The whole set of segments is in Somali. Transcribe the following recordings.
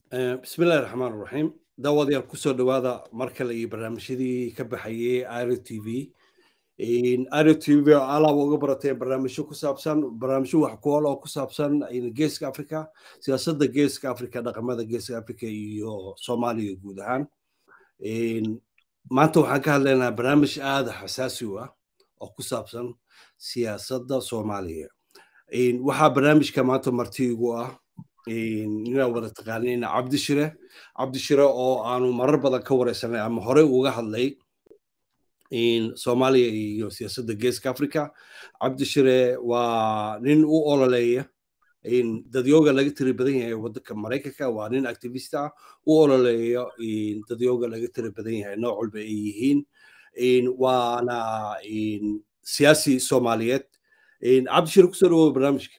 bismillahi raxmaan raxiim daawadayaal kusoo dhowaada mar kale iyo barnaamijyadii ka baxayay iro t v iro t v alaaba uga barateen barnaamijyo ku saabsan barnaamijyo wax ku ol oo ku saabsan geeska africa siyaasadda geeska africa dhaqamada geeska africa iyo soomaaliya guud ahaan maanta waxaan ka hadlaynaa barnaamij aada xasaasi u ah oo ku saabsan siyaasadda soomaaliya waxaa barnaamijka maanta marti igu ah inaan wada taqaanina cabdishire cabdishire oo aanu marar badan ka wareysanay ama horey uga hadlay soomaaliya iyo siyaasadda geeska africa cabdishire waa nin u ololeeya dadyooga laga tiri badan yahay waddanka maraykanka waa nin activist ah u ololeeya dadyooga laga tiri badan yahay nooc walba ay yihiin waana siyaasi soomaaliyeed cabdishire kusoo dhawow barnaamijka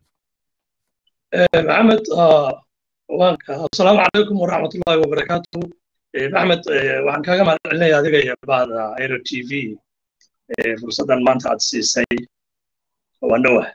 maxamed asalaamu calaykum waraxmatullahi wabarakaatu maxmed waxaan kaaga mahad celinaya adiga iyo bahda aero t v fursaddan maanta aad siisay waan dhowah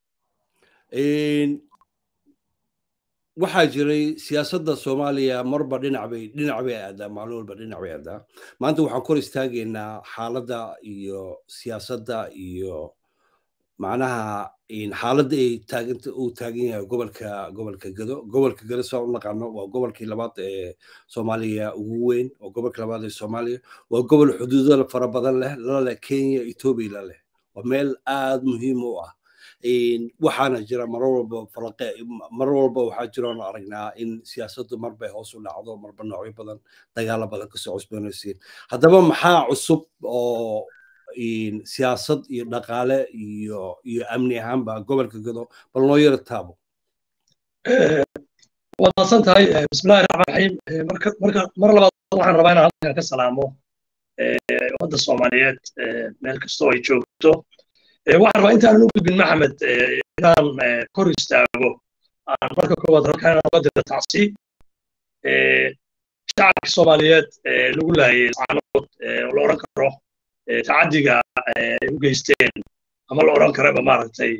waxaa jiray siyaasadda soomaaliya marba dhinac bay dhinac bay aadaa maalin walba dhinac bay aadaa maanta waxaan kor istaagaynaa xaaladda iyo siyaasadda iyo macnaha xaaladda ay taaganta uu taagan yahay gobolka gobolka gado gobolka gado saa u naqaano waa gobolkii labaad ee soomaaliya ugu weyn waa gobolka labaad ee soomaaliya waa gobol xuduudo fara badan leh laleh kenya etoobiya la leh waa meel aad muhiim u ah waxaana jira mar walba falaqe mar walba waxaa jiroon aragnaa in siyaasaddu marbay hoos u dhacdo marba noocyo badan dagaalo badan kasoo cusboonaysiin haddaba maxaa cusub oo siyaasad iyo dhaqaale iyo iyo amni ahaanba gobolka gado bal noo yara taabo waad maasan tahay bismillahi raxmaan raxiim marka marka mar labaad waxaan rabaa inaan halkan ka salaamo ummadda soomaaliyeed meel kastoo ay joogto waxaan rabaa intaanan u gudbin maxamed inaan kor istaago aan marka koowaad halkan inaan uga diro tacsi shacabka soomaaliyeed lagu laayay saanood la odhan karo tacaddiga ay u geysteen ama la odhan karaba maaragtay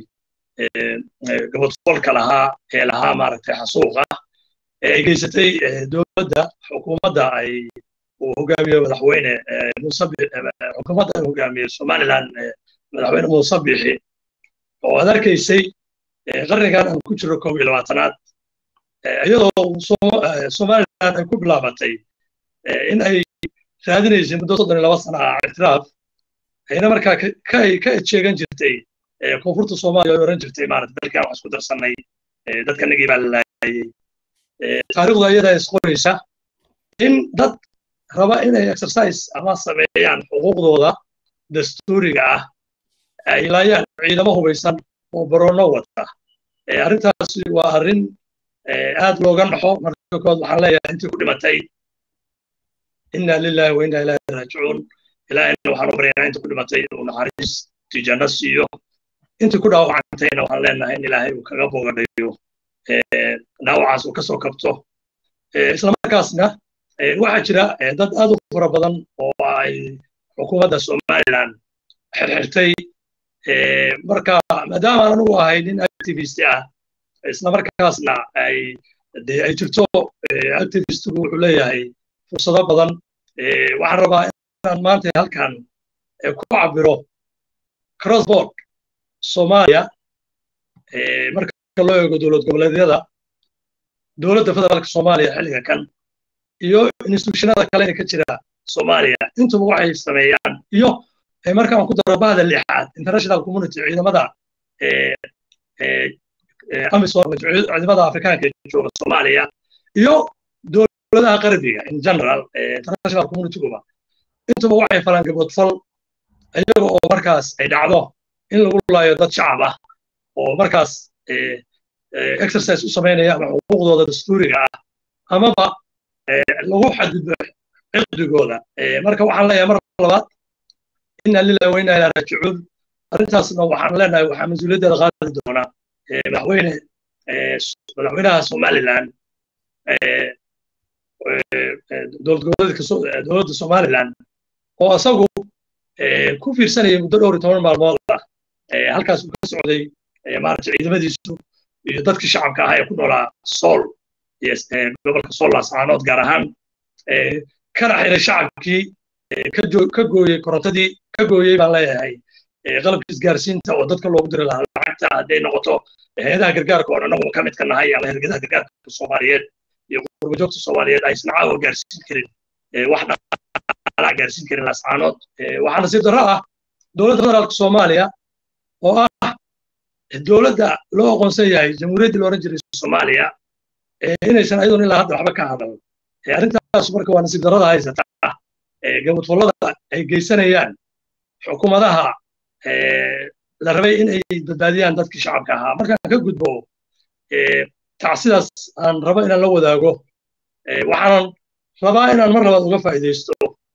gabadfolka lahaa ee lahaa maaragtay xasuuqa ee ay geysatay dowladda xukuumadda ay uu hogaamiye madaxweyne xukuumadda ay hogaamiye somaliland madaxweyne muuse bixi oo aad arkaysay qarnigan aan ku jiro koob iyo labaatanaad iyadoo somaliland ay ku bilaabatay in ay raadinaysay muddo soddon iyo laba sana ah ictiraaf ayna markaa ka ejeegan jirtay koonfurta soomaaliya ay oran jirtay maarata dalkan wax isku darsannay dadkanagii baa la laayay taariikhdu ayadaa isqoraysa in dad raba inay exercise ama sameeyaan xuquuqdooda dastuuriga ah ay laayaan ciidamo hubaysan oo baroonno wata arrintaasi waa arrin aad looga naxo marka kood waxaan leeyahay intii ku dhimatay inna lillahi wa inna ilaahi raajicuun ilaahayna waxaan u baryaynaa intii ku dhimatay inuu naxariis tijanno siiyo intii ku dhaawacantayna waxaan leenahay in ilaahay uu kaga bogadhayo dhaawacaas uu kasoo kabto islamarkaasna waxaa jira dad aad u fara badan oo ay xukuumadda somaliland xirxirtay marka maadaama aan anugu ahay nin activist ah islamarkaasna ay de ay jirto activistigu wuxuu leeyahay fursado badan waxaan rabaa inaan maanta halkan ku cabiro crossboard soomaaliya marka loo eego dowlad goboleedyada dowladda federaalka soomaaliya xilliga kan iyo institutionada kale ee ka jira soomaaliya intuba waxay sameeyaan iyo markaan ku daro bahda lixaad international community ciidamada amisom ciidamada afrikaanka ee jooga soomaaliya iyo dowladaha qarbiga in general international communityguba intuba waxay falaan gaboodfal iyaga oo markaas ay dhacdo in lagu laayo dad shacab ah oo markaas exercise u samaynaya ama xuquuqdooda dastuuriga ah amaba lagu xadgudbo ciqdigooda marka waxaan leeyahay mar labaad inna lillahi wa inna ilaa raajicuun arrintaasna waxaan leenahay waxaa mas-uuliyaddeeda qaadi doonaa madaxweyne madaxweynaha somaliland dowlad goboleedka dowladda somaliland oo isagu ku fiirsanayay muddo dhowr iyo toban maalmood ah halkaas uu ka socday maaragtay ciidamadiisu iyo dadkii shacabka ahaa ee ku noolaa sool iyo gobolka solas caanood gaar ahaan kana xiray shacabkii ka gooyey korontadii ka gooyey baan leeyahay qalabka isgaarsiinta oo dadka loogu diri lahaa lacagta hadday noqoto hay-adaha gargaarka oo annagu ka mid ka nahay ama hergadaha gargaarka soomaaliyeed iyo qurbajoogta soomaaliyeed aysan caawa gaarsiin karin wax dhalaa gaarsiin karin lascaanood waxaa nasiib darro ah dowladda federaalka soomaaliya oo ah dowladda loo aqoonsan yahay jamhuuriyaddii looran jiray soomaaliya inaysan ayadoon ilaa hadda waxba ka hadal arrintaas marka waa nasiib darrada haysata gabadfullada ay geysanayaan xukuumadaha la rabay in ay badbaadiyaan dadkii shacabka ahaa markaan ka gudbo tacsidaas aan rabo inaan la wadaago waxaanan rabaa inaan mar labaad uga faa'iidaysto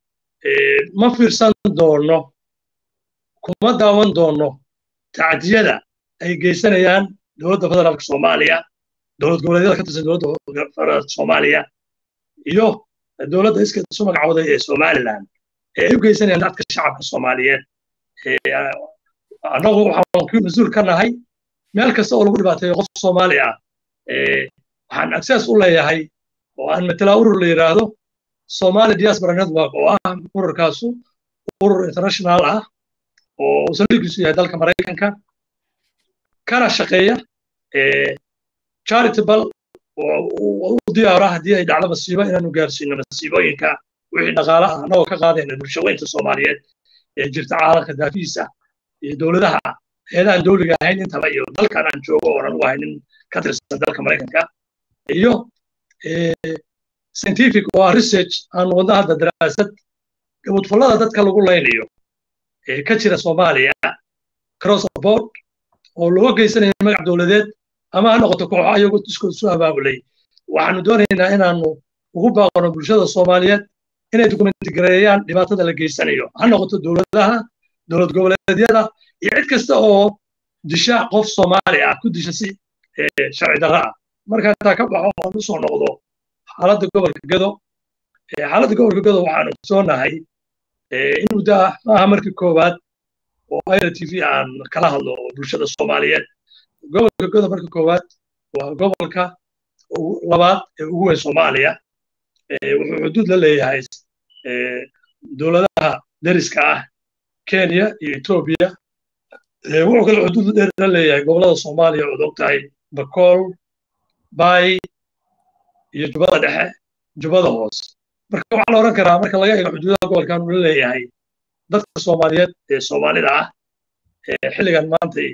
ma fiirsan doono kuma daawan doono tacdiyada ay geysanayaan dowladda federaalka soomaaliya dowlad goboleedyada ka tirsan dowladda federaalka soomaaliya iyo dowladda iska isu magacooday ee somaliland ee ay u geysanayaan dadka shacabka soomaaliyeed annagu waxaan ku mas-uul ka nahay meel kasta oo lagu dhibaateeyo qof soomaali ah waxaan access u leeyahay oo aan matelaa urur la yidhaahdo somali diaspora network oo ah ururkaasu urur international ah oo saldhigiisu yahay dalka maraykanka kana shaqeeya charitable oo u diyaara haddii ay dhacdo masiibo inaanu gaarsiino masiibooyinka wixii dhaqaale ah annagoo ka qaadayna bulshaweynta soomaaliyeed ee jirta caalamka daafihiisa iyo dowladaha heedahan dowliga ahayn intaba iyo dalkan aan joogo oonan u ahay nin ka tirsan dalka maraykanka iyo scientific oo ah research aan wadna hadda daraasad gabadfullada dadka lagu laynayo ee ka jira soomaaliya cross board oo loo geysanayo magac dowladeed ama ha noqoto kooxo ayagoo iskood isu abaabulay waxaanu doonaynaa inaanu ugu baaqano bulshada soomaaliyeed inay dokumenti gareeyaan dhibaatada la geysanayo ha noqoto dowladaha dowlad goboleedyada iyo cid kasta oo disha qof soomaali ah ku disha si sharci darra ah marka intaa ka baxo aan usoo noqdo xaaladda gobolka gado xaaladda gobolka gado waxaanu soonahay in muddo ah maaha markii koowaad oo ira t v aan kala hadlo bulshada soomaaliyeed gobolka gado marka koowaad waa gobolka labaad ee ugu weyn soomaaliya wuxuu xuduud la leeyahay dowladaha deriska ah kenya iyo etoobiya wuxuu kale xuduud dheer la leeyahay gobolada soomaaliya ood og tahay bakool bay iyo jubbada dhexe jubbada hoos marka waxaa la odhan karaa marka laga eego xuduudaha gobolkan uu la leeyahay dadka soomaaliyeed ee soomaalida ah xilligan maantay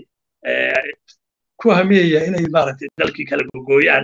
ku hamiyaya inay maaragtay dalkii kala gogooyaan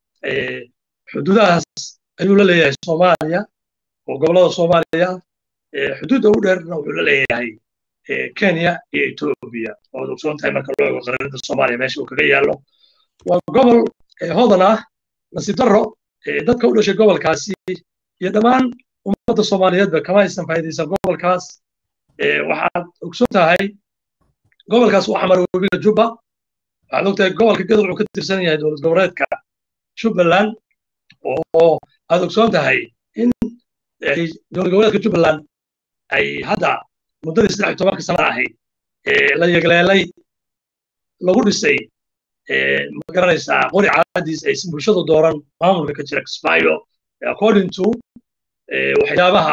xuduudahaas ayuu la leeyahay soomaaliya oo gobolada soomaaliya xuduudda ugu dheerna wuxuu la leeyahay kenya iyo etoobiya ood ogsoon tahay marka loo eego qaranada soomaaliya meesha uu kaga yaallo waa gobol hodan ah nasiib darro dadka u dhashay gobolkaasi iyo dhammaan ummadda soomaaliyeedba kama aysan faa'iidaysan gobolkaas waxaad ogsoon tahay gobolkaas waxaa mara webiga jubba waxaad ogtahay gobolka gado wuxuu ka tirsan yahay dowlad goboleedka jubbaland oo aad ogsoon tahay in dowlad goboleedka jubbaland ay hadda muddadii saddex iyo tobanka sana ahayd la yegleelay lagu dhisay ma garanaysaa qori caadiis aysan bulshadu dooran maamulka ka jira kismaayo according to waxyaabaha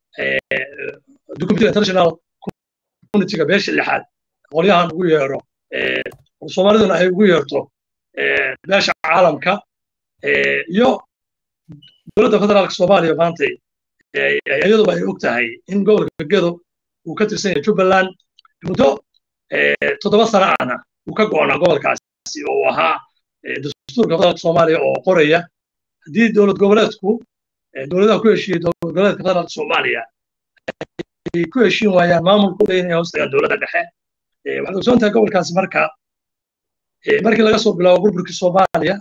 documentary international communityga beesha lixaad qolyahan ugu yeero soomaaliduna ay ugu yeerto beesha caalamka iyo dowladda federaalka soomaaliya maantay iyaduba ay og tahay in gobolka gedo uu ka tirsan yahay jubbaland muddo toddoba sana ahna uu ka go'onaa gobolkaasi oo ahaa dastuurka federaalka soomaaliya oo qoraya haddii dowlad goboleedku dowladaha ku heshiiyey dowlad goboleedka federaalka soomaaliya ay ku heshiin waayaan maamulku le inay hoos tagaan dowladda dhexe waxaad ogsoon tahay gobolkaasi marka markii laga soo bilaabo burburkii soomaaliya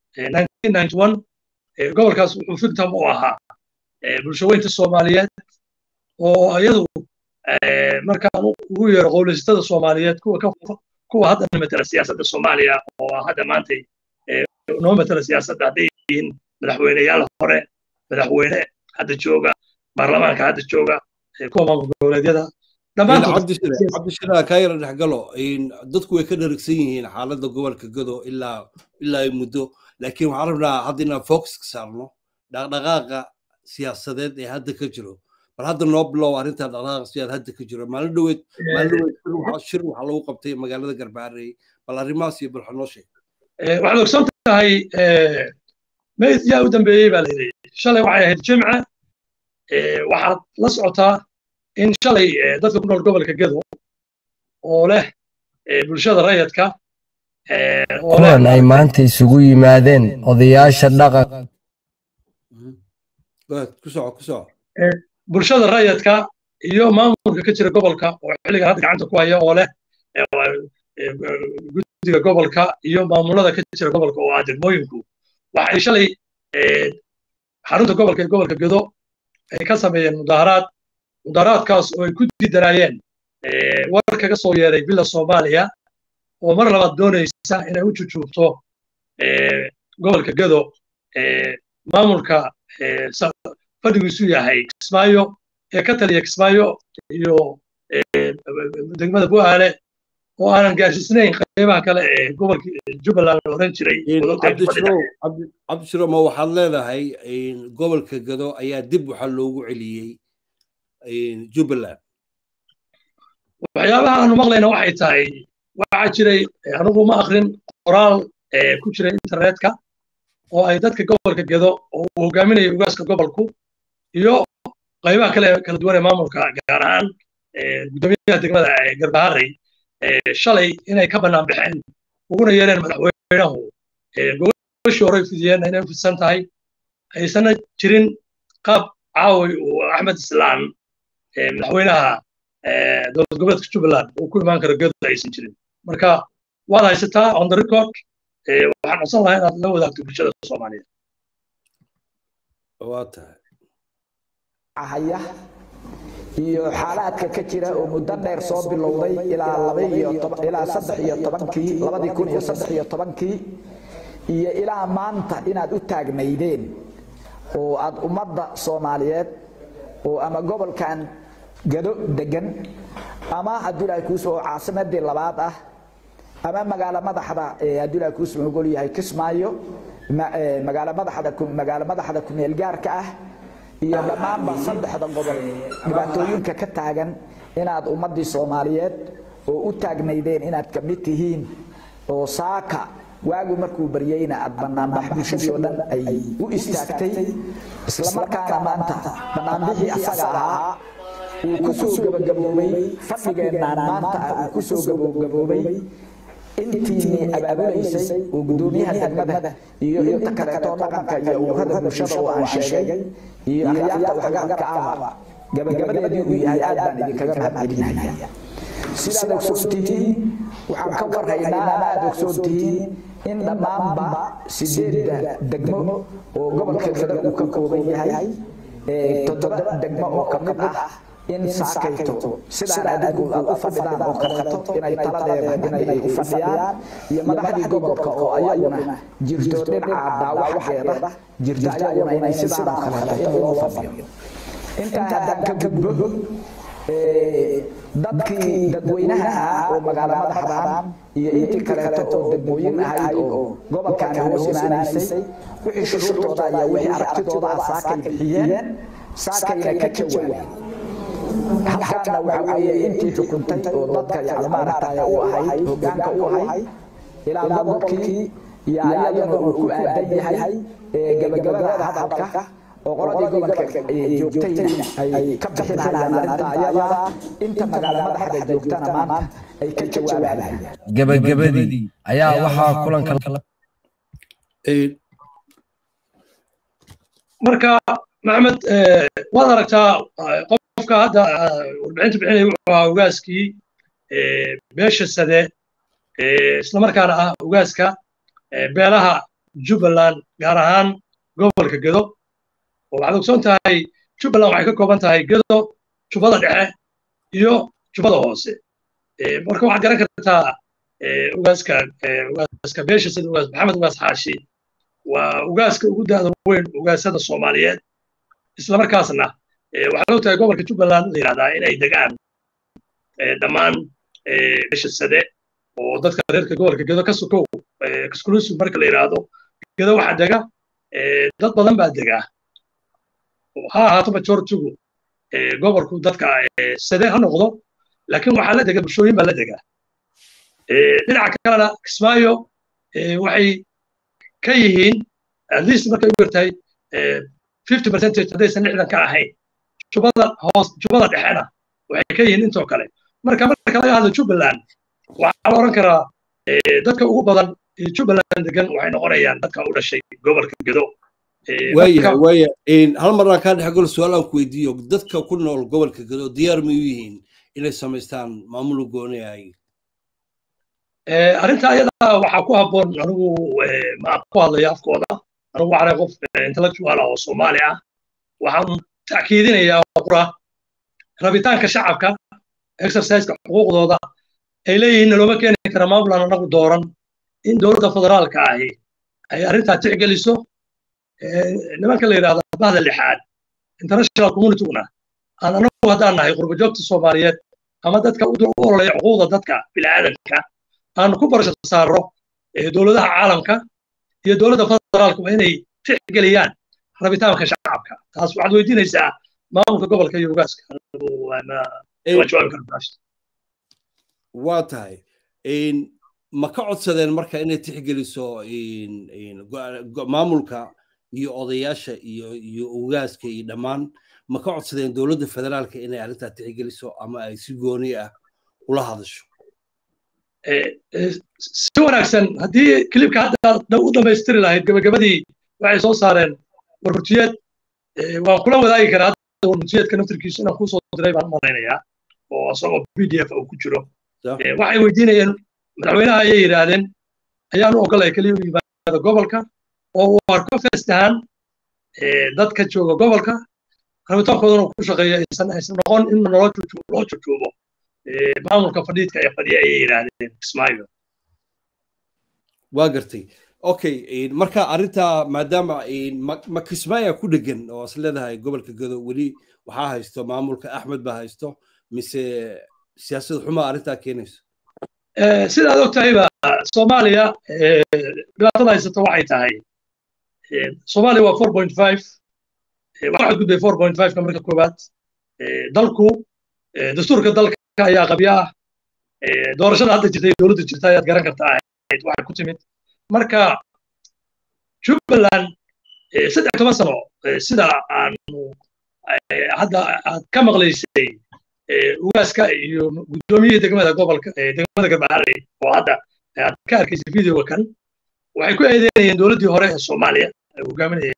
gobolkaas wuxuu fictam u ahaa bulshaweynta soomaaliyeed oo iyadu markaan ugu yeero qowleysatada soomaaliyeed kuwa hadda matala siyaasadda soomaaliya oo hadda maantay noo matala siyaasadda hadday yihiin madaxweyneyaal hore madaxweyne hadda jooga baarlamaanka hadda jooga kuwa maamul goboleedyada cabdishira kaa yara dhexgalo dadku way ka dharagsan yihiin xaaladda gobolka gado ilaa ilaa muddo laakiin waxaan rabnaa hadda inaan focus ka saarno dhaqdhaqaaqa siyaasadeed ee hadda ka jiro bal hadda noo bilow arrinta dhaqdhaqaaqa siyaasad hadda ka jiro maalin dhoweed maalin dhoweed shir waxaa lagu qabtay magaalada garbaarey bal arrimahaas iyo bal noo sheeg waxaad ogsan tahay meyd yaa u dambeeyey baa layidhi shalay waxay ahayd jimce waxaad la socotaa in shalay dadka ku nool gobolka gedo oo leh bulshada rayadka kulan ay maanta isugu yimaadeen odayaasha dhaqan bulshada rayadka iyo maamulka ka jira gobolka oo xilligan hadda gacanta ku haya oo leh guddiga gobolka iyo maamulada ka jira gobolka oo ah degmooyinku waxay shalay xarunta gobolka ee gobolka gedo ay ka sameeyeen mudaharaad mudaharaadkaas oo ay ku diidanaayeen war kaga soo yeeray villa soomaaliya oo mar labaad doonaysa inay u jujuubto gobolka gedo maamulka fadhigiisu yahay kismaayo ee ka taliya kismaayo iyo degmada bu'aale oo aanan gaarsiisnayn qaybaha kale ee gobolka jubbaland la oran jiray cabdishiro ma waxaad leedahay gobolka gado ayaa dib waxaa loogu celiyey jubbaland waxyaabaha aanu maqlayna waxay tahay waxaa jiray anigu ma akrin qoraal ku jira internetka oo ay dadka gobolka gedo oo uu hogaaminaya ugaaska gobolku iyo qaybaha kale kala duwan ee maamulka gaar ahaan guddoomiyaha degmada garbaharey shalay inay ka bannaan baxeen uguna yeereen madaxweynahu gobashii horey fidiyeen inay u fidsan tahay aysanna jirin qaab caawi uu axmed islaan madaxweynaha dowlad goboleedka jubbaland uu ku imaan karo gedo aysan jirin marka waad haysataa on the record waxaan codsan lahaa inaad la wadaagto bulshada soomaaliyeed waa tahay haya iyo xaalaadka ka jira oo muddo dheer soo bilowday ilaa laba iyo ilaa saddex iyo tobankii labadii kun iyo saddex iyo tobankii iyo ilaa maanta inaad u taagnaydeen oo aad ummadda soomaaliyeed oo ama gobolkan gado degan ama hadduu ilaahay kuusoo caasimadii labaad ah ama magaalo madaxda hadduu ilaahay kuusoo ogol yahay kismaayo magaalo madaxda magaalo madaxda kumeel gaarka ah iyo dhammaanba saddexda gobol dhibaatooyinka ka taagan inaad ummaddii soomaaliyeed oo u taagnaydeen inaad ka mid tihiin oo saaka waagu markuu baryeyna aad banaanbax bulshadii oo dhan ay u istaagtay islamarkaana maanta banaanbixii asaga ahaa uu ku soo gabagaboobay fadhigeennaan maanta ah uu ku soo gabagaboobay intiinii abaabulaysay oo guddoomiyaha degmada iyo inta kaleetoo dhaqanka iyo ururada bulshada oo aan sheegay iyo akhyaarta waxgaradka ahba gabagabadeedii uu yahay aad baan idinkaga mahadcelinaya sidaad ogsoon tihiin waxaan ka warhaynaa ama aad ogsoon tihiin in dhammaanba sideedda degmo oo gobolka gada uu ka kooban yahay toddoba degmo oo ka mid ah in saakayto sidaan adigu aad u fadhidaan oo kaleeto inay taladeeda inay u fadhiyaan iyo madaxdii gobolka oo ayaguna jirto dhinaca dhaawac xaggeeda jirto ayaguna inay sidaan oo kaleeto in loo fadhiyo intaa haddaan ka gudbo dadkii dadweynaha ahaa oo magaalo madaxdaan iyo intii kaleeto oo degmooyin ahayd oo gobolkaani hoos imaanaysay wixii shuruurtooda iyo wixii aragtidooda ah saakay bixiyeen saakayna ka jawaabeen halkaana waxa weeye intii xukuntay oo dadka yani maaragtay u ahayd hogaanka u ahayd ilaa gobolkii iyo ayadana uu ku aadan yahay gabagabada hadalka oo qoladii gobolka joogtayna ay ka bixinayaan arrinta ayada inta magaalo madaxda joogtana maanta ay ka jawaabayaan gabagabadii ayaa waxaa kulanka marka maxamed waad aragtaa qofka hadda warbixinta bixinaya wuxuu ahaa ugaaskii beesha sade islamarkaana ah ugaaska beelaha jubbaland gaar ahaan gobolka gedo oo waxaad ogsoon tahay jubbaland waxay ka kooban tahay gedo jubbada dhexe iyo jubbada hoose marka waxaad garan kartaa ugaaska ugaaska beesha sade ugaas maxamed ugaas xaashi waa ugaaska ugu da'da weyn ugaasada soomaaliyeed islamarkaasna waxaa loo tahay gobolka jubbaland la yidhahdaa inay degaan dhammaan bisha sade oo dadka reerka gobolka gedo ka sukow exclusive marka la yidhaahdo gedo waxaa dega dad badan baa degaa ha ahaato majoritigu gobolku dadka sade ha noqdo laakiin waxaa la dega bulshooyin baa la degaa dhinaca kalena kismaayo waxay ka yihiin at least markay u yartahay fifty percentage haddaysan lixdan ka ahayn jubada hoos jubada dhexena waxay ka yihiin intoo kale marka marka laga hadlo jubbaland waxaa la oran karaa dadka ugu badan jubbaland degan waxay noqonayaan dadka u dhashay gobolka gedo waayahay waaya hal marnaan kaa dhex galo su-aal aan ku weydiiyo dadka ku nool gobolka gedo diyaar may u yihiin inay samaystaan maamul goonayay arrinta ayada waxaa ku habboon anigu ma ku hadlaya afkooda anigu waxaanay qof intellectual ah oo soomaali ah waxaan ta'kiidinayaa qura rabitaanka shacabka exerciseka xuquuqdooda ay leeyihiin looma keeni kara maamul aan anagu dooran in dowladda federaalka ahi ay arrintaa tixgeliso nimanka la yidhahda bahda lixaad international communityguna aan anagu haddaan nahay qurbajoogta soomaaliyeed ama dadka u ololaya xuquuqda dadka bilaadanka aan ku barasho saarro dowladaha caalamka iyo dowladda federaalka waa inay tixgeliyaan rabitaanka shacabka taas waxaad weydiinaysaa maamulka gobolka iyo ugaaska waa tahay ma ka codsadeen marka inay tixgeliso maamulka iyo odayaasha iyo iyo ugaaska iyo dhammaan ma ka codsadeen dowladda federaalka inay arrintaa tixgeliso ama ay si gooni ah ula hadasho si wanaagsan haddii kilibka hadda u dhammaystiri lahayd gabagabadii waxay soo saareen warhurtiyeed waan kula wadaagi karaa hadda warhurtiyeedka naftirkiisu inaan kuu soo diray baan u malaynayaa oo asagoo b d f uu ku jiro waxay weydiinayeen madaxweynaha ayay yidhaahdeen ayaanu ogolaya keliya u yimaada gobolka oo uu arko festahan dadka jooga gobolka rabitaankoodana ku shaqeeya aysan aysan noqon in loo jojoobo maamulka fadhiidka ee fadhiya ayay yidhaahdeen kismaayo waa gartay okay marka arrintaa maadaama ma kismaayo ku dhegan oo is leedahay gobolka gado weli waxaa haysto maamulka axmed baa haysto mise siyaasad xumaa arrintaa keenayso sidaad og tahayba soomaaliya dhibaatada haysato waxay tahay soomaaliya waa four point five waxaa gudbay four point five ka marka koowaad dalku dastuurka dalka ayaa qabya ah doorashada hadda jirtay dowladda jirta ayaad garan kartaa ahayd waxay ku timid marka jubbaland saddex toban sano sida aanu hadda aad ka maqlaysay ugaaska iyo guddoomiyihii degmada gobolka degmada garbaharey oo hadda aad ka arkaysay videoga kan waxay ku eedeynayeen dowladdii hore ee soomaaliya hogaaminaya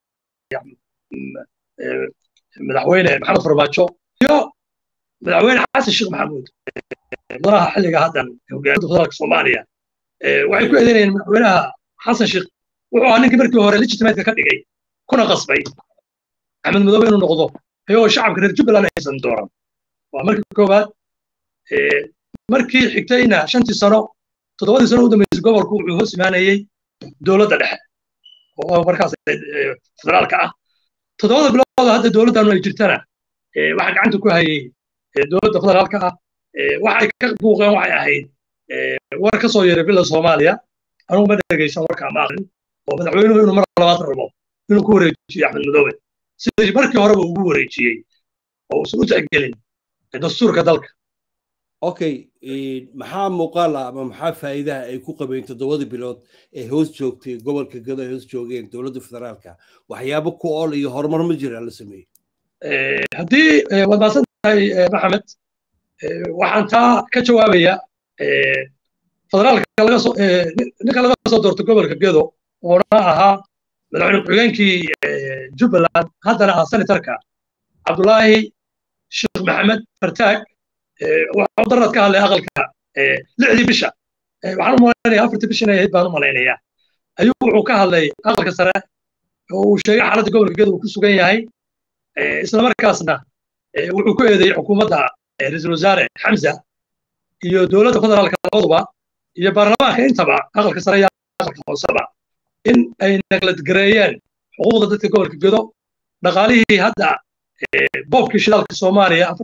madaxweyne maxamed farmaajo iyo madaxweyne xasan sheekh maxamuud madaxa xilliga haddan hogaaminta federaalka soomaaliya waxay ku eedeynayeen madaxweynaha xasan sheekh wuxuu ahaa ninkii markii hore legitimateka ka dhigay kuna qasbay axmed madoobe inuu noqdo iyagoo shacabka reer jubbaland aysan dooran waa markii koowaad markii xigtayna shantii sano toddobadii sano u dambeysay gobolku wuxuu hoos imaanayey dowladda dhexe oo markaas federaalka ah toddobada bilood hadda dowladdanu ay jirtana waxaa gacanta ku hayay dowladda federaalka ah waxay ka buuqeen waxay ahayd war ka soo yeeray bila soomaaliya anugu ma dhegaysan warka ma aqrin oo madaxweynuhu inuu mar labaad rabo inuu ku wareejiyo axmed madoobe sidii markii horeba ugu wareejiyey oo uusan u tixgelin dastuurka dalka okay maxaa muuqaala ama maxaa faa'iidaha ay ku qabeen toddobadii bilood ee hoos joogtay gobolka gado ay hoos joogeen dowladda federaalka waxyaabo ku ool iyo horumar ma jira la sameeyey haddii waad maasan tahay maxamed waxaan taa ka jawaabaya federaalka laga soo ninka laga soo doortay gobolka gedo oona ahaa madaxweyne ku-xigeenkii jubbaland haddana ah senatarka cabdulaahi sheekh maxamed fartaag waxuu darad ka hadlay aqalka lixdii bisha waxaan u malaynaya afartii bisha inay ahayd baan u malaynayaa ayuu wuxuu ka hadlay aqalka sare oo uu sheegay xaaladda gobolka gedo uu ku sugan yahay islamarkaasna wuxuu ku eedeeyey xukuumadda ra-iisul wasaare xamza iyo dowladda federaalka labaduba iyo baarlamaanka intaba aqalka sare iyo aqalka hooseba in ay nagladgareeyeen xuquuqda dadka gobolka gedo dhaqaalihii hadda boobkii shidaalka soomaaliya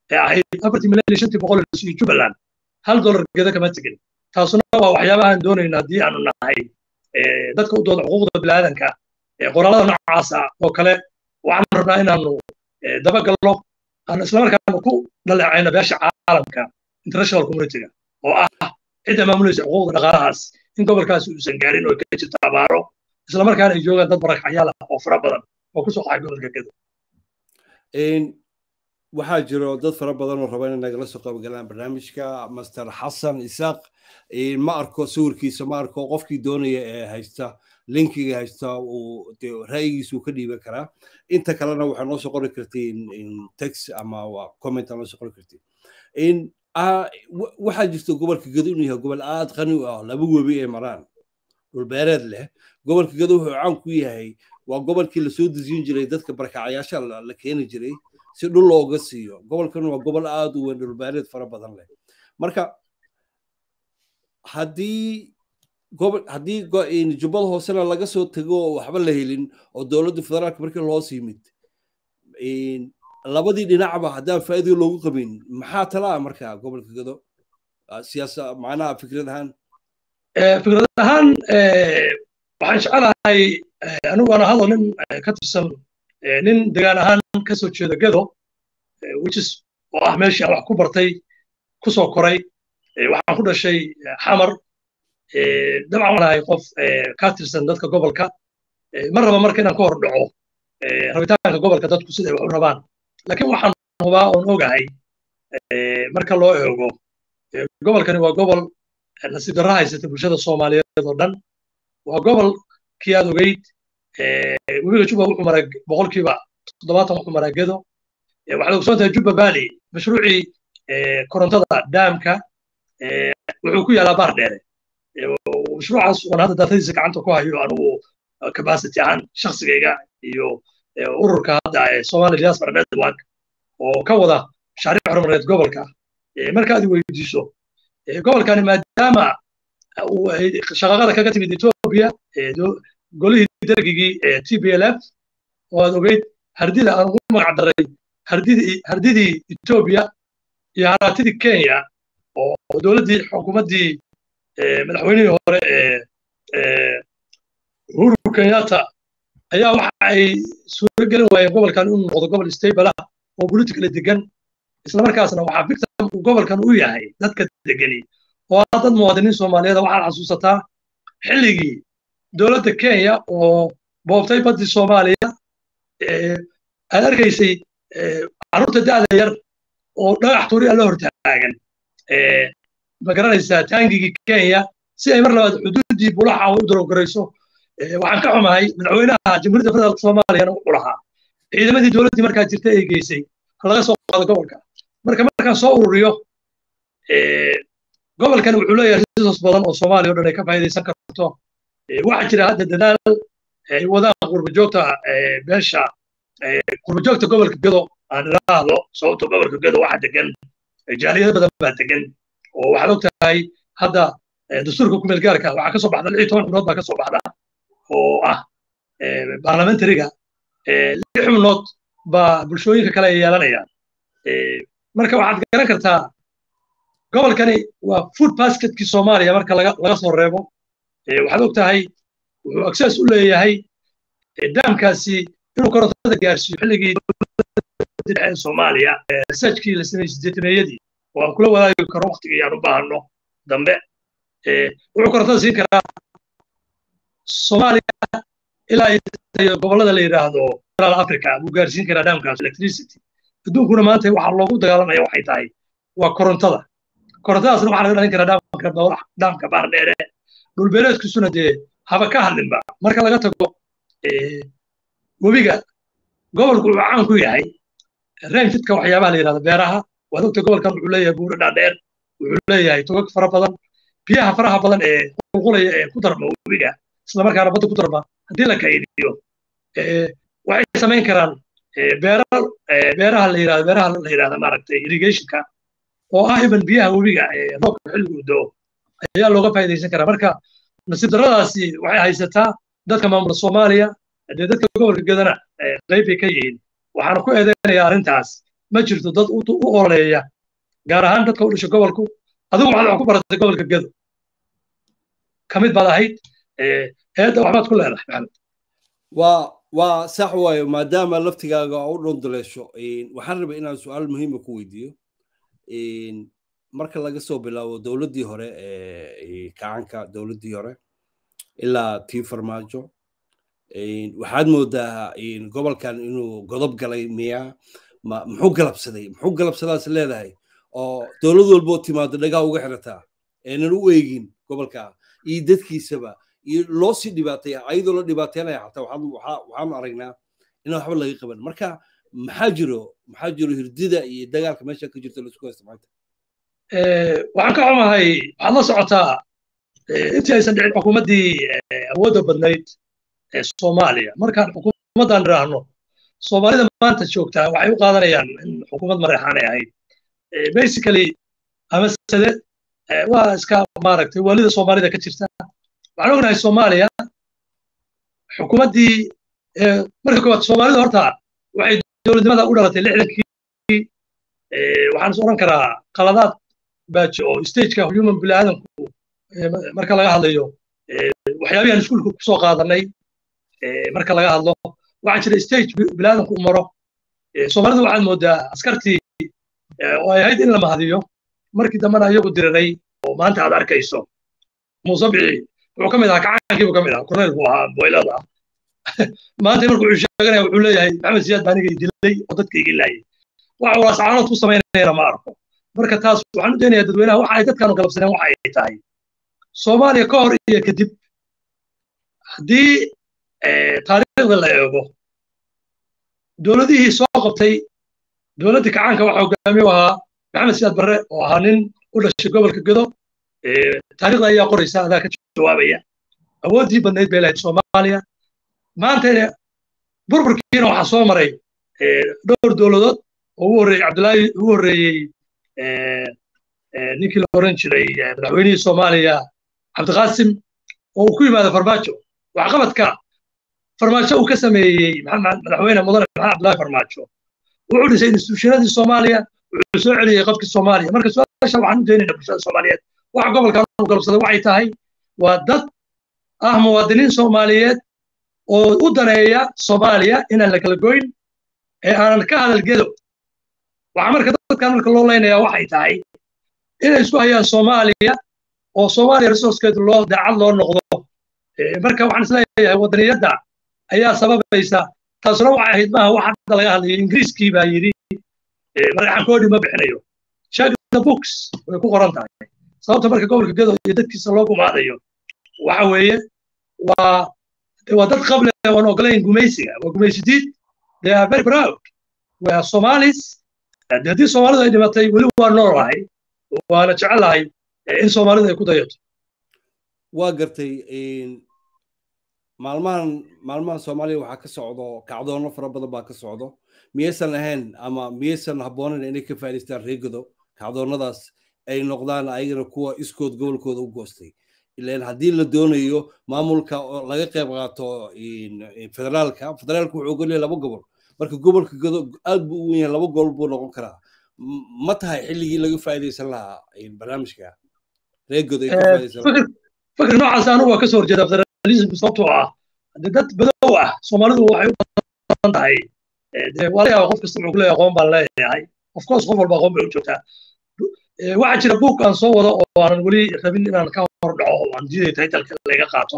ee ahayd afartii milyan iyo shantii boqol la siiyo jubbaland hal dollar geda kama tegin taasuna waa waxyaabahaan doonayna haddii aanu nahay dadka u dooda xuquuqda bilaadanka qoraalada noocaasa oo kale waxaan rabnaa inaanu dabagalno aan islamarkaana ku dhaleecayno beesha caalamka international communityga oo ah cidda maamulaysa xuquuqda dhaqaalahaas in gobolkaasi uusan gaarin oo ka jirto abaaro islamarkaana ay joogaan dad barakacyaal ah oo fara badan oo kusoo qaxay gobolka gedo waxaa jiro dad fara badan oo raba inay nagala soo qaybgalaan barnaamijka master xasan isaaq ma arko sawirkiisa ma arko qofkii doonaya ee haysta linkiga haysta uu ra'yigiisa uu ka dhiiban karaa inta kalena waxaa noo soo qori kartiin text ama comment noo soo qori kartiin waxaa jirta gobolka gedo inuu yahay gobol aad qani u ah laba webi ay maraan dhulbeereed leh gobolka gedo wuxuu caan ku yahay waa gobolkii lasoo dejin jiray dadka barakacayaasha la keeni jiray si dhul looga siiyo gobolkan waa gobol aad u weyn dhulbeereed fara badan leh marka haddii gobol haddii jubbada hoosena laga soo tego oo waxba la helin oo dowladda federaalka markii loos yimid labadii dhinacba haddaan faa'iido loogu qabin maxaa talaa marka gobolka gado siyaasa macnaha fikrad ahaan fikrad ahaan waxaan jecelahay anigu ana hadlo nin ka tirsan nin degaan ahaan ka soo jeeda gado whichis oo ah meeshii aan wax ku bartay ku soo koray waxaan ku dhashay xamar dabcan waan ahay qof ka tirsan dadka gobolka ma raba marka inaan ka hor dhaco rabitaanka gobolka dadku siday wax u rabaan laakiin waxaan hubaa oon ogahay marka loo eego gobolkani waa gobol nasiib darra haysata bulshada soomaaliyeed oo dhan waa gobolkii aad ogeyd webiga juba wuxuu maraa boqolkiiba toddobaatan wuxuu maraa gedo waxaad ogsoon tahay juba valley mashruucii korontada daamka wuxuu ku yaalaa baar dheere mashruucaas waan hadda daatadiisa gacanta ku hayo anigu capacity ahaan shaksigayga iyo ururka hadda ee somali diaspora network oo ka wada mashaariic horumareed gobolka markaad weydiiso gobolkani maadaama shaqaqada kaga timid ethiopia golihii dergigii t b l f oo aad ogeyd hardida aan ugu magac daray hardidii ethiopia iyo haraatidii kenya oo dowladdii xukuumaddii madaxweynihii hore ee uhuru kenyatta ayaa waxa ay suuro gelin waayeen gobolkan inuu noqdo gobol stable ah oo politically degan islamarkaasna waxaa victim uu gobolkan u yahay dadka degani oo ah dad muwaadiniin soomaaliyeed waxaad xasuusataa xilligii dowladda kenya oo boobtay baddii soomaaliya aad arkaysay carruurta da'da yar oo dhagax tuuri alla hortaagan ma garanaysaa taangigii kenya si ay mar labaad xuduuddii bulaxa u darogorayso waxaan ka xumahay madaxweynaha jamhuuriyadda federaalka soomaaliyana wuxuu lahaa ciidamadii dowladdii markaa jirta ay geysay laga soo qaado gobolka marka markaan soo ururiyo gobolkan wuxuu leeyahay resource badan oo soomaaliya o dhan ay ka faa'iidaysan karto waxaa jira hadda dadaal ay wadaan qurbajoogta beesha qurbajoogta gobolka gedo aan idhaahdo sababto gobolka gedo waxa degan jaaliyado badan baa degan oo waxaad og tahay hadda dastuurka kumeel gaarka waxaa kasoo baxda lix iyo toban xubnood baa kasoo baxda oo ah parliamentariga lix xubnood baa bulshooyinka kale ay yeelanayaan marka waxaad garan kartaa gobolkani waa food basketkii soomaaliya marka laga soo reebo waxaad og tahay wuxuu access u leeyahay daamkaasi inuu korontada gaarsiiyo xilligii dhexe soomaaliya researchkii la sameeyey sideetameeyadii oo aan kula wadaagi karo waqtigii aan u baahano dambe wuxuu korontada siin karaa soomaaliya ilaa iyo gobollada la yidhaahdo central africa buu gaarsiin karaa daamkaas electricity adduunkuna maanta waxaa loogu dagaalamaya waxay tahay waa korontada korontadaasna waxaa laga dhalin karaa dhaamka dhaamka baar dheere dhulbeereedkiisuna dee haba ka hadlinba marka laga tago webiga gobolku wuxuu caan ku yahay rainfidka waxyaabaha la yidhahdo beeraha waad ogta gobolkan wuxuu leeyahay buuro dhaadheer wuxuu leeyahay togag fara badan biyaha faraha badan ee qulqulaya ee ku darma webiga islamarkaana badda ku darma haddii la kaydiyo waxay samayn karaan beeraha la yidhahdo beeraha la yidhahdo maaragtay irrigationka oo ah iban biyaha webiga ee roobka xilligu doo ayaa looga faa'iidaysan karaa marka nasiib darradaasi waxay haysataa dadka maamula soomaaliya dee dadka gobolka gedana qayb bay ka yihiin waxaana ku eedeynayaa arrintaas ma jirto dad u ololeeya gaar ahaan dadka u dhashay gobolku adigu waxaad wax ku baratay gobolka gedo ka mid baad ahayd eedda waxbaad ku leedahay maxamed waa waa sax waayo maadaama laftigaaga u dhondoleesho waxaan rabay inaan su-aal muhiima ku weydiiyo marka laga soo bilaabo dowladdii hore ee kacanka dowladdii hore ilaa tii farmaajo waxaad moodaa gobolkan inuu godob galay miya muxuu galabsaday muxuu galabsadaas leedahay oo dowlad walboo timaado dhagaa uga xirataa eenan u eegin gobolka iyo dadkiisaba iyo loo sii dhibaataya ayadoo la dhibaateynaya xataa waxaanu aragnaa inaan waxba laga qaban marka maxaa jiro maxaa jiro hirdida iyo dagaalka meesha ka jirta laisku haysta maanta waxaan ka xumahay waxaad la socotaa intii aysan dhicin xukuumaddii awoodda badnayd ee soomaaliya markaan xukuumaddan idhaahno soomaalida maanta joogtaa waxay u qaadanayaan in xukuumad mareexaanay ahayd basically ama sade waa iska maaragtay waalida soomaalida ka jirta waxaan ognahay soomaaliya xukuumaddii marka koowaad soomaalida horta waxay dowladnimada u dhalatay lixdankii waxaan is odhan karaa qaladaad baaji oo stageka human biniaadanku marka laga hadlayo waxyaabihan iskuulka kusoo qaadanay marka laga hadlo waxaa jira stage biniaadanku u maro soomaalida waxaad moodaa askartii oo ay ahayd in la mahadiyo markii dambena iyagu diriray oo maanta aad arkayso muuse bici wuxuu ka mid ahaa kacaankiibu ka mid ahaa korneyl buu ahaa boylada maanta markuu wuxuu sheeganaya wuxuu leeyahay maxamed siyaad baa aniga dilay oo dadka iga laayay waxa uu ascaanood ku samaynayana ma arko marka taas waxaan u daynayaa dadweynaha waxa ay dadkaanu galabsaneen waxa ay tahay soomaaliya ka hor iyo kadib haddii taariikhda la eego dowladihii soo qabtay dowladdii kacaanka waxa hogaamiye u ahaa maxamed siyaad barre oo ahaa nin u dhashay gobolka gedo taariikhda ayaa qoraysa adaa ka jawaabaya awooddii badnayd bay lahayd soomaaliya maanta burburkiina waxaa soo maray dhowr dowladood oo ugu horreeyey cabdulaahi ugu horreeyey ninkii la oran jiray madaxweynihii soomaaliya cabdiqaasim oo uu ku yimaado farmaajo waxqabadka farmaajo uu ka sameeyey madaxweyne mudane maxamed cabdulaahi farmaajo wuxuu dhisay instituushinadii soomaaliya wuxuu soo celiyey qabkii soomaaliya marka su-aasha waxaan u daynaynaa bulshada soomaaliyeed waxa gobolkan u galabsaday waxay tahay waa dad ah muwaadiniin soomaaliyeed oo u daneeya soomaaliya inaan la kala goyn ee aanan ka hadalgedo waxaa marka dadkan marka loo leynayaa waxay tahay inay isku hayaan soomaaliya oo soomaaliya resourcekeedu loo daacad loo noqdo marka waxaan isleeyahay wadaniyadda ayaa sababaysa taasuna waxay ahayd maaha wax hadda laga hadlayo ingiriiskii baa yidhi madaxankoodhi ma bixinayo check the books way ku qoran tahay sababta marka gobolka gedo iyo dadkiisa loo gumaadayo waxa weeye waa waa dad qable oon ogolayn gumaysiga waa gumaysidiid they are very proud we are somalis haddii soomaalidu ay dhimatay weli waa noolahay waana jecelahay in soomaalidu ay ku dayato waa gartay maalmahan maalmahan soomaaliya waxaa ka socdo kacdoono fara badan baa ka socdo miyaysan ahayn ama miyaysan habboonayn inay ka faa'idaystaan reegado kacdoonnadaas ay noqdaan ayagana kuwa iskood gobolkooda u goostay ilan haddii la doonayo maamulka oo laga qayb qaato federaalka federaalka wuxuu ogolyahay laba gobol marka gobolka godo aad buu u wen yahay laba gobol buu noqon karaa ma tahay xilligii laga faa'iidaysan lahaa barnaamijka reegodo ay ka faa'iidaysan fikir noocaas anigu waa kasoo horjeeda federalismka sababtoo ah haddii dad badow ah soomaalidu waxay u badan tahay dee waa laga yaaba qof kasta wuxuu kuleeyahay aqoon baan leeyahay of course qof walba aqoon bay u joogtaa waxaa jira buug aan soo wado oo aanan weli rabin inaan ka hor dhaco oo aan diiday taytalka laga qaato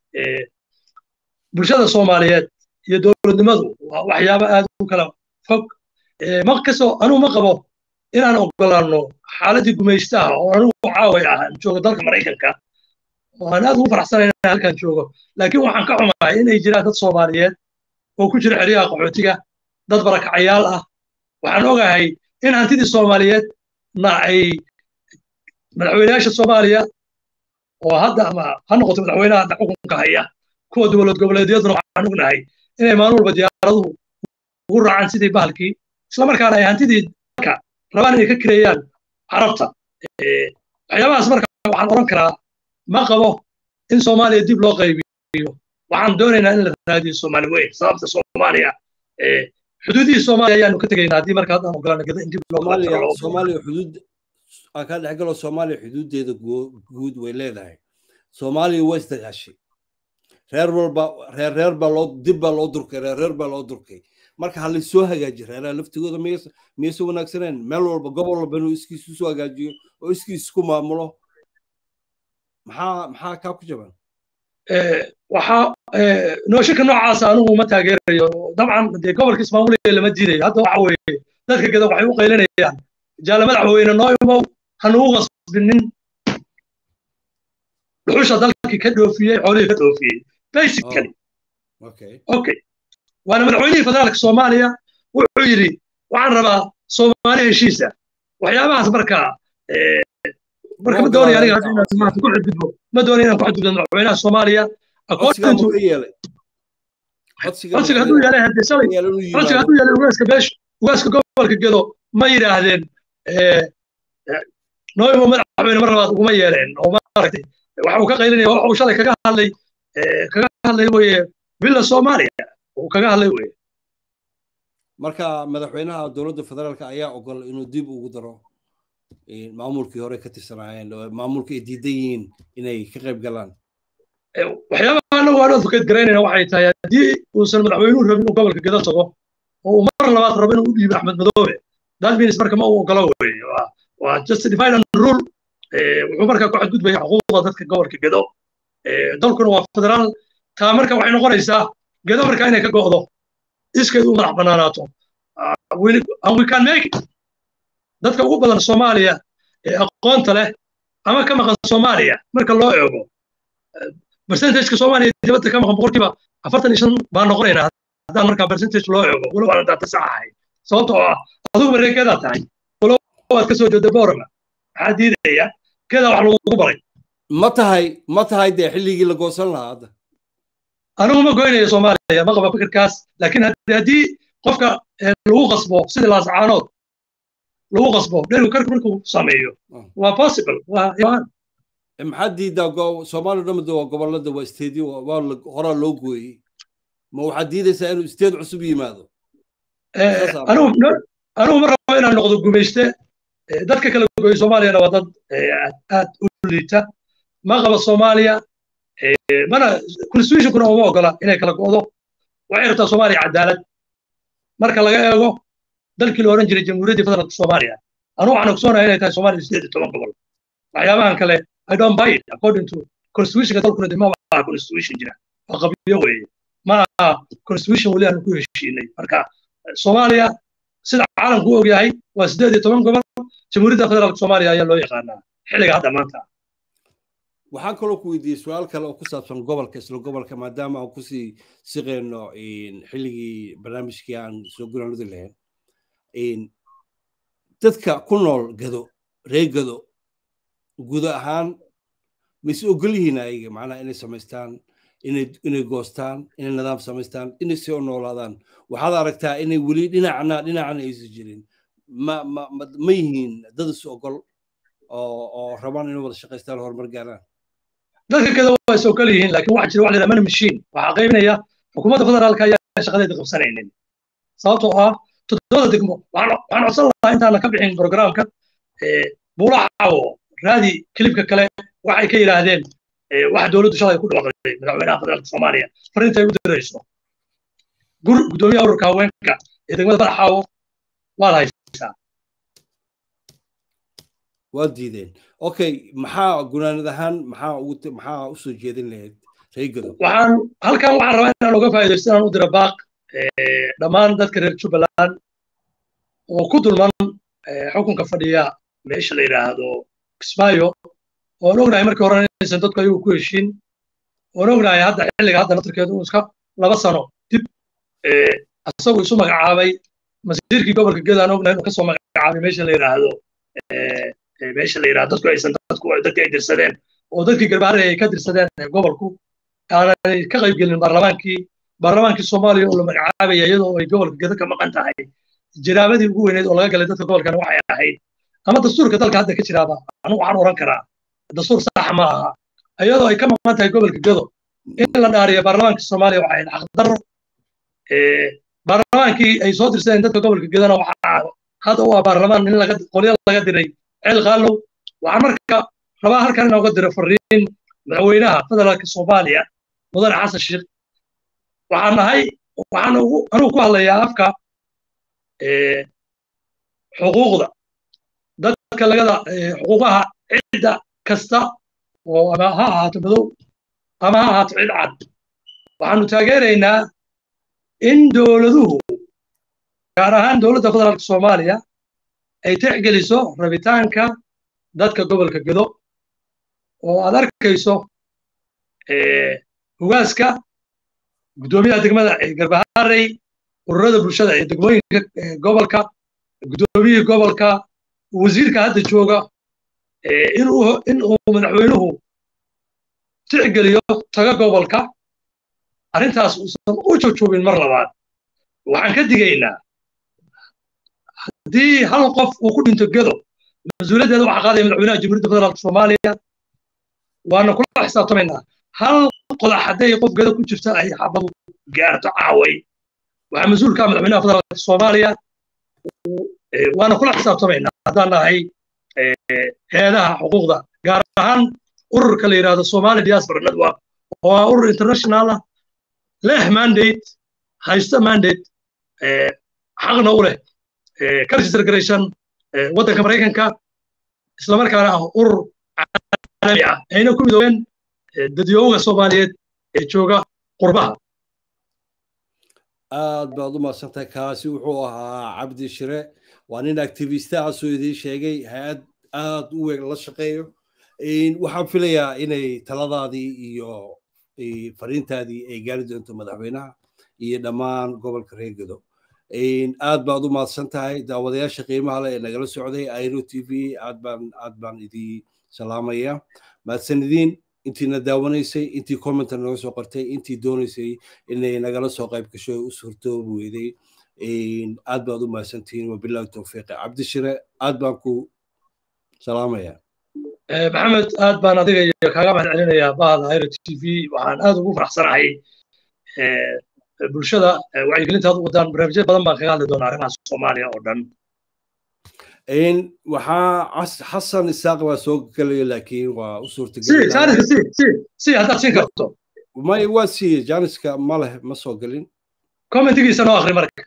bulshada soomaaliyeed iyo dowladnimadu waa waxyaabo aad u kala fog ma kasoo anugu ma qabo inaan ogolaano xaaladii gumaystaha oo anigu caaway ah joogo dalka maraykanka oo aan aad ugu faraxsanayn inaan halkan joogo laakiin waxaan ka xumahay inay jiraan dad soomaaliyeed oo ku jira xeryaha qaxootiga dad barakacayaal ah waxaan ogahay in hantidii soomaaliyeed na ay madaxweynayaasha soomaaliya oo hadda ama ha noqoto madaxweynaha hadda xukunka haya kuwa dowlad goboleedyaduna waxaan ognahay inay maalin walba diyaaraduhu ugu raacaan sidii bahalkii islamarkaana ay hantidii dalka rabaan inay ka kireeyaan carabta waxyaabahaas marka waxaan odhan karaa ma qabo in soomaaliya dib loo qaybiyo waxaan doonaynaa in la raadiyo soomaali weyn sababta soomaaliya xuduudihii soomaaliya ayaanu ka tegaynaa haddii marka haddaan ogolaana gada in dib loo kala soomaaliya jaro loo soomaaliya xuduud aan ka dhex galo soomaaliya xuduudeeda guu- guud way leedahay soomaaliya waa isdagaashay reer walba reer reer baa loo dib baa loo durkay reer reer baa loo durkay marka ha laysoo hagaaji reeraha laftigooda miyas miyayse wanaagsaneen meel walba gobol walba inuu iskiis usoo hagaajiyo oo iskiis isku maamulo maxaa maxaa kaa ku jaban Eh, waxaa eh, nooshinka noocaasa anigu ma taageerayo dabcan dee gobolka ismaamulaya lama diidayo hadda waxa weeye dadka geda waxay u qaylinayaan jaale madaxweyne noo imow hanugu qasbinin dhuxusha dalkii ka dhoofiyey xoolihii ka dhoofiyey basically okay okay waana madaxweynihii federaalka soomaaliya wuxuu yidhi waxaan rabaa soomaali heshiisa waxyaabahaas marka eh, marka ma doonaya aniga hadda inaan maanta ku xadgudbo ma doonaya inaan ku xadgudbo madaxweynaha soomaaliya codsigaa according to ma ka yeelay codsiga codsiga hadduu yeelay haddii shalay yeelay inuu codsiga yimaado hadduu yeelay ugaaska beesha ugaaska gobolka gedo ma yidhaahdeen eh, eh, nooymo madaxweyne mar labaad uguma yeeleen oo maaragtay waxa uu ka qaylinaya waxa uu shalay kaga hadlay eh, kaga hadlay weye villa soomaaliya uu kaga hadlay weye marka madaxweynaha dowladda federaalka ayaa ogol inuu dib ugu daro eh, maamulkii hore ka tirsanaayeen oo maamulka ay diidan yihiin inay ka qayb galaan Eh, waxyaabaha anagu aan advocate garaynayna waxay tahay haddii uusan madaxweynuhu rabin inuu gobolka gedo tago oo uu mar labaad rabo inuu u dhiibo axmed madoobe that means marka ma uu ogolo weye waa waa just divide and rule Eh, wuxuu markaa ku xadgudbaya xuquuqda dadka gobolka gedo Eh, dalkuna waa federaal taa marka waxay noqonaysaa gedo marka inay ka go'do iskeed u madax banaanaato Ah, we- and we can make it dadka ugu badan soomaaliya ee aqoonta leh ama ka maqan soomaaliya marka loo eego percentageka soomaaliya dibadda ka maqan boqolkiiba afartan iyo shan baan noqonaynaa haddaan markaa percentage loo eego walow aan daata sax ahay sababtoo ah adigu mareekeedaa tahay walow aad ka soo jeeda boorama maxaa diidaya keedaa wax lagugu baray ma tahay ma tahay dee xilligii la goosan lahaa hadda anigu ma goynayo soomaaliya ma qaba fikirkaas laakiin haddii haddii qofka eh, lagu qasbo sidii laascaanood lagu qasbo dherigu karka markuu sameeyo Mm. waa possible waa imaan Eh, maxaa diidaa go- soomaaliya dhamada waa gobolada waa isteedyo waa la- horaa loo gooyey ma waxaad diidaysaa inuu isteed cusub yimaado Eh, Saas ah. anigu no- anigu ma rabo inaan noqdo gumayste Eh, dadka kala gooya soomaaliyana waa dad eh, aad aad u liita ma qaba soomaaliya eh, mana constitutionkuna uma ogola inay kala go'do waxay rabtaa soomaaliya cadaalad marka laga eego dalkii la oran jiray jamhuuriyaddii federaalka soomaaliya anigu waxaan ogsoonahay inay tahay soomaaliya sideed iyo toban gobol waxyaabahan kale i don't buy it according to constitutionka dalkuna de ma aha constitution jira waa qabiyo weeye ma aha constitution weli aanu ku heshiinay marka eh, soomaaliya sida caalamku u ogyahay waa sideed iyo toban gobol jamhuuriyadda federaalka soomaaliya ayaa loo yaqaanaa xilliga hadda maanta waxaan kaloo ku weydiiyey su-aal kale oo ku saabsan gobolka isla gobolka maadaama aan kusii siqeyno xilligii barnaamijkii aan soo gunaanudi lahayn dadka ku nool gado reer gado guud ahaan mayse ogol yihiin ayaga macnaha inay samaystaan inay inay goostaan inay nidaam samaystaan inay soo noolaadaan waxaad aragtaa inay weli dhinacna dhinacna aysan jirin ma ma ma ma yihiin dad is ogol oo oo rabaan inay wada shaqaystaan horumar gaaraan dadka kada waa is ogol yihiin laakiin waxaa jira wax la yidhaha mana mashiin waxaa qaybinaya xukuumadda federaalka ayaa shaqadeeda qabsanaynin sababtoo ah toddobada degmo waxaan waxaan codsan lahaa intaana ka bixin programka buulaxawo raadi kilibka kale waxay ka yidhaahdeen wax dowladdu shalay ku dhawaaqday madaxweynaha federaalka soomaaliya farintay u dirayso gur guddoomiyaha ururka haweenka ee degmada badaxaawo waad haysaa waa diideen okay maxaa gunaanad ahaan maxaa ugu maxaa u soo jeedin lahayd reegado waxaan halkan waxaan rabaa inaan uga faa'iidaysto inaan u dira baaq dhammaan dadka reer jubbaland oo ku dulman xukunka fadhiya meesha la yidhaahdo kismaayo oon ognahay markii hore inaysan dadku ayagu ku heshiin oon ognahay hadda xilliga hadda natarkeedu uu iska laba sano dib isagu isu magacaabay masiirkii gobolka geda aan ognahay inuu kasoo magacaabay meesha la yidhaahdo meesha la yidhahdo dadku aysan dadku dadkii ay dirsadeen oo dadkii garbaare ay ka dirsadeen gobolku aanay ka qayb gelin baarlamaankii baarlamaankii soomaaliya oo la magacaabaya iyadoo ay gobolka geda ka maqan tahay jiraabadii ugu weyneyd oo laga galay dadka gobolkana waxay ahayd ama dastuurka dalka hadda ka jiraaba anigu waxaan oran karaa dastuur sax ma aha iyadoo ay ka maqan tahay gobolka gedo in la dhaariyo baarlamaanka soomaaliya waxay ahayd xaqdarro baarlamaankii ay soo dirsadeen dadka gobolka gedana waxaa hadda u ah baarlamaan in laga qolyo laga diray ceel qaalow waxaan marka rabaa halkan inooga diro fariin madaxweynaha federaalka soomaaliya mudane xasan sheekh waxaan nahay waxaan anugu ku hadlayaa afka xuquuqda dadka lagada xuquuqaha cidda kasta oo ama ha ahaato madow ama ha ahaato cid cad waxaanu taageeraynaa in dowladuhu gaar ahaan dowladda federaalka soomaaliya ay tixgeliso rabitaanka dadka gobolka gedo oo aad arkayso hugaaska guddoomiyaha degmada garbaharey ururada bulshada ee degmooyinka gobolka guddoomiyihii gobolka wasiirka hadda jooga in uu madaxweynuhu tixgeliyo taga gobolka arrintaas uusan u jojoobin mar labaad waxaan ka digaynaa haddii hal qof uu ku dhinto gedo mas-uuliyaddeeda waxaa qaadaya madaxweynaha jamhuuriyadda federaalka soomaaliya waana kula xisaabtamaynaa hal qodax hadday qof gedo ku jirta ay xabadu gaarto caaway waxaa mas-uulka madaxweynaha federaalka soomaaliya waana kula xisaabtamaynaa haddaan nahay hay-adaha xuquuqda gaar ahaan ururka la yidhahdo somali diaspora network oo ah urur international ah leh mandate haysta mandate xaqna u leh ka register garaysan waddanka maraykanka islamarkaana ah urur caalami ah ayna ku midoobeen dadyooga soomaaliyeed ee jooga qurbaha aad baad u mahadsantahay kaasi wuxuu ahaa cabdi shire waa nin activistahaasoo idiin sheegay hay-ad aad u weyn la shaqeeyo waxaan filayaa inay taladaadii iyo fariintaadii ay gaari doonto madaxweynaha iyo dhammaan gobolka reer gedo aad baad u mahadsan tahay daawadayaasha qiimaha leh ee nagala socday airo t v aad baan aad baan idii salaamaya mahadsanidin intiina daawanaysay intii commenta naga soo qortay intii doonaysay inay nagala soo qayb gasho u suurtoobi weyday aad baad u mahadsantihiin wabilahi towfiiqi cabdishire aad baan ku salaamaya maxamed aad baan adiga iyo kaaga mahad celinayaa bahda airo t v waxaan aad ugu faraxsanahay bulshada wacyigelinta aad u wadaan barnaamijyo badan baan kaga hadli doonaa arrimaha soomaaliya oo dhan waxaa xasan isaaq baa soo gelaya laakiin waa u suurtagelsi haddaad siin karto may waa siiye janiska ma leh ma soo gelin commentigiisa noo akri marka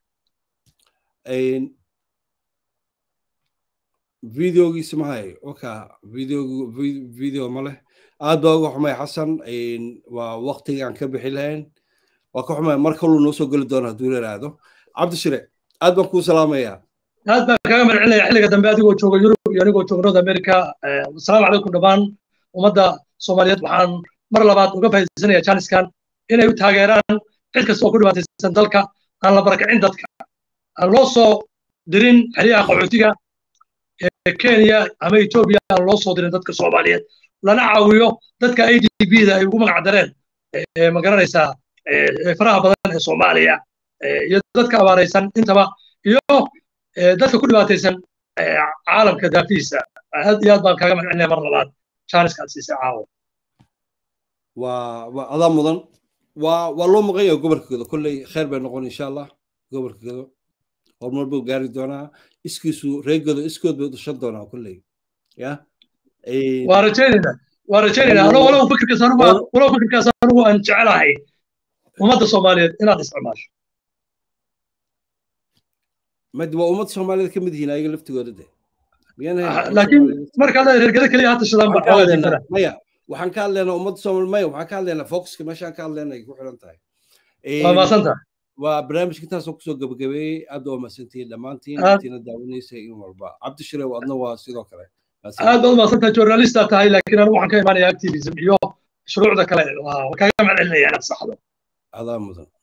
videogiisa ma hayo oka video video ma leh aad baa uga xumay xasan waa waktiga aan ka bixi lahayn waa ka xumay mar kaluu noo soo geli doona hadduu yaraahdo cabdishire aad baan kuu salaamayaa aad baan kaga madcelinaya xilliga dambe adigoo jooga yurub iyo anigoo jooga north america asalaamu calaykum dhammaan ummadda soomaaliyeed waxaan mar labaad uga faa'iidaysanaya jaaniskan inay u taageeraan cid kasta oo ku dhibaataysan dalka aan la barakicin dadka aan loo soo dirin xeryaha qaxootiga ee kenya ama etoobiya aan loo soo dirin dadka soomaaliyeed lana caawiyo dadka i d b da ay ugu magac dareen ma garanaysaa faraha badan ee soomaaliya iyo dadka abaaraysan intaba iyo dadka ku dhibaataysan caalamka daafihiisa aad iyo aad baan kaaga madcelinaya mar labaad jaaniska aad siisay caawo waa waa adaa mudan waa waa loo maqan yahay gobolka gedo kolley khayr bay noqon insha allah gobolka gedo horumar buu gaari doonaa iskiisu reer gedo iskood bay dhashan doonaa kolley ya waa rajaynayna waa rajaynayna anoo walow fikirkaas anugu walow fikirkaas anugu aan jecelahay ummadda soomaaliyeed inaad isticmaasho mad waa ummad soomaaliyeed ka mid yihiin ayaga laftigooda de laakiin markaa leedahay reergada keliya hadda shidaan ba maya waxaan ka hadlaynaa ummadda soomaali maya waxaan ka hadlaynaa focuska meeshaan ka hadlaynay ku xiran tahay waa maasantaha waa barnaamijka intaasoo kusoo gabagabeeyey aad waa mahadsantihiin dhammaantiin intiina daawanaysa in walba cabdishire adna waa sidoo kale aad baad mahadsantahay journalista tahay laakiin anigu waxaan ka imaanaya activism iyo shuruucda kale waa kaaga mahad celinaya inaad saxdo adaa mudan